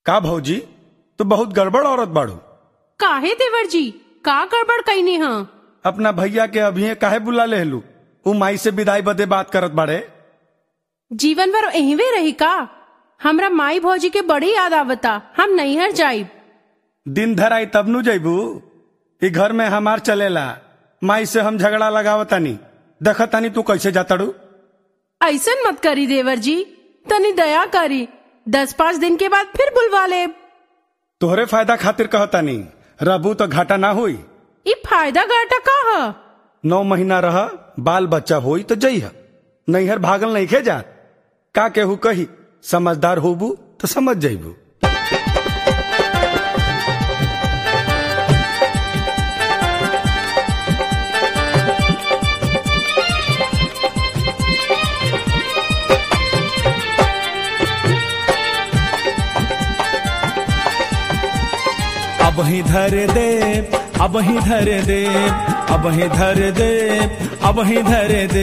का भौजी तो बहुत गड़बड़ औरत बाड़ू काहे देवर जी का गड़बड़ कईनी हाँ अपना भैया के अभी काहे बुला लेहलू उ माई से विदाई बदे बात करत बाड़े जीवन भर एहवे रही का हमरा माई भौजी के बड़ी याद आवता हम नैहर जाइब दिन धर आई तब नु जैबू ई घर में हमार चलेला माई से हम झगड़ा लगावतानी देखतानी तू कैसे जाताड़ू ऐसन मत करी देवर जी तनी दया करी दस पाँच दिन के बाद फिर बुलवा ले तोहरे फायदा खातिर कहतानी रहबू तो घाटा ना हुई ई फायदा घाटा का ह नौ महीना रह बाल बच्चा होई तो जइह नैहर भागल नहीं खे जात का केहू कही समझदार होबू तो समझ जइबू अब ही धर दे अब ही धर दे अब ही धर दे अब ही धर दे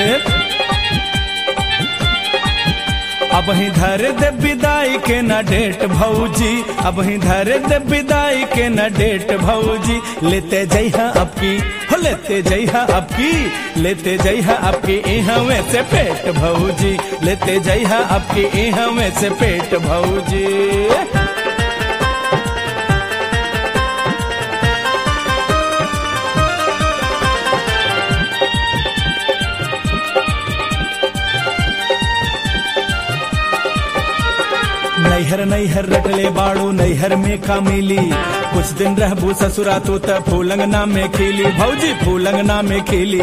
अब ही धर दे विदाई के न डेट भौजी अब ही धर दे विदाई के न डेट भौजी लेते जइहा अब की हो लेते जइहा अब की लेते जइहा अब की इहवे से पेट भौजी लेते जइहा अब की इहवे से पेट भौजी नैहर नैहर रटले बाड़ू नैहर में का मिली कुछ दिन रहबू ससुरा तू त फूलंगना में खिली भौजी फूलंगना में खिली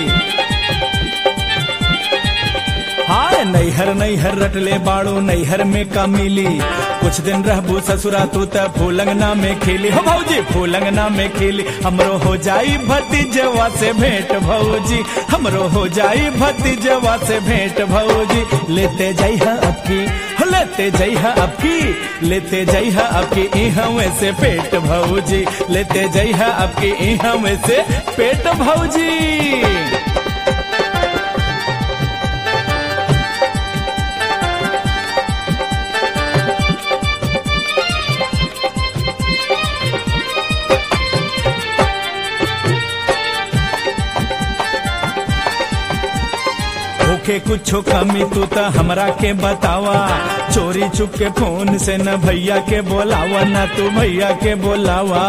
हाँ नैहर नैहर रटले बाड़ू नैहर में का मिली कुछ दिन रहबू ससुरा तू त फूलंगना में खिली हो भौजी फूलंगना में खिली हमरो हो जाई भतीजवा से भेंट भौजी हमरो हो जाई भतीजवा से भेंट भौजी लेते जइहा अब की हो लेते जइहा अब की लेते जइहा अब की इहवे से पेट भौजी लेते जइहा अब की इहवे से पेट भौजी होके कुछो कमी तू त हमरा के बतावा चोरी चुप के फोन से न भैया के बोलावा न तू भैया के बोलावा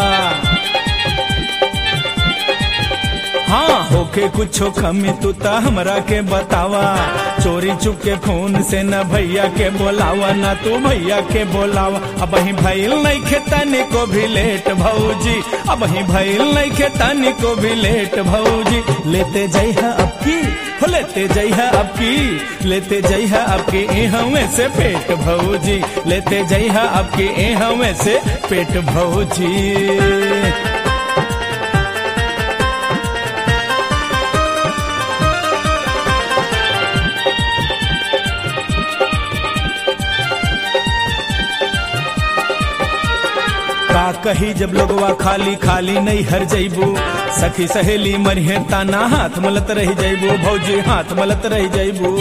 हाँ होके कुछो कमी तू त हमरा के बतावा चोरी चुप के फोन से न भैया के बोलावा न तू भैया के बोलावा अब ही भइल नहीं खेतानी को भी लेट भौजी अब ही भइल नहीं खेतानी को भी लेट भौजी लेते जइहा अब की हो लेते जइहा अब की लेते जइहा अब की इहवे से पेट भौजी लेते जइहा अब की इहवे से पेट भौजी का कही जब लोगवा खाली खाली नहीं हर जइबू सखी सहेली मरिहे ताना हाथ मलत रह जइबू भौजी हाथ मलत रह जइबू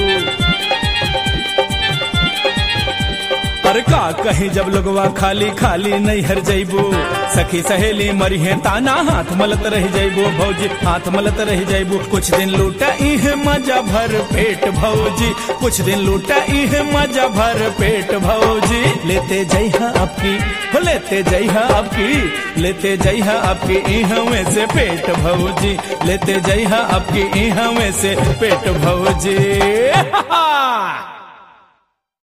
अरे का कही जब लोगवा खाली खाली नहीं हर जइबू सखी सहेली मरिहे ताना हाथ मलत रह जइबू भौजी हाथ मलत रह जइबू कुछ दिन लूटा इह मजा भर पेट भौजी कुछ दिन लूटा इह मजा भर पेट भौजी लेते जइहा अब की हो लेते जइहा अब की लेते जइहा अब की इहवे से पेट भौजी लेते जइहा अब की इहवे से पेट भौजी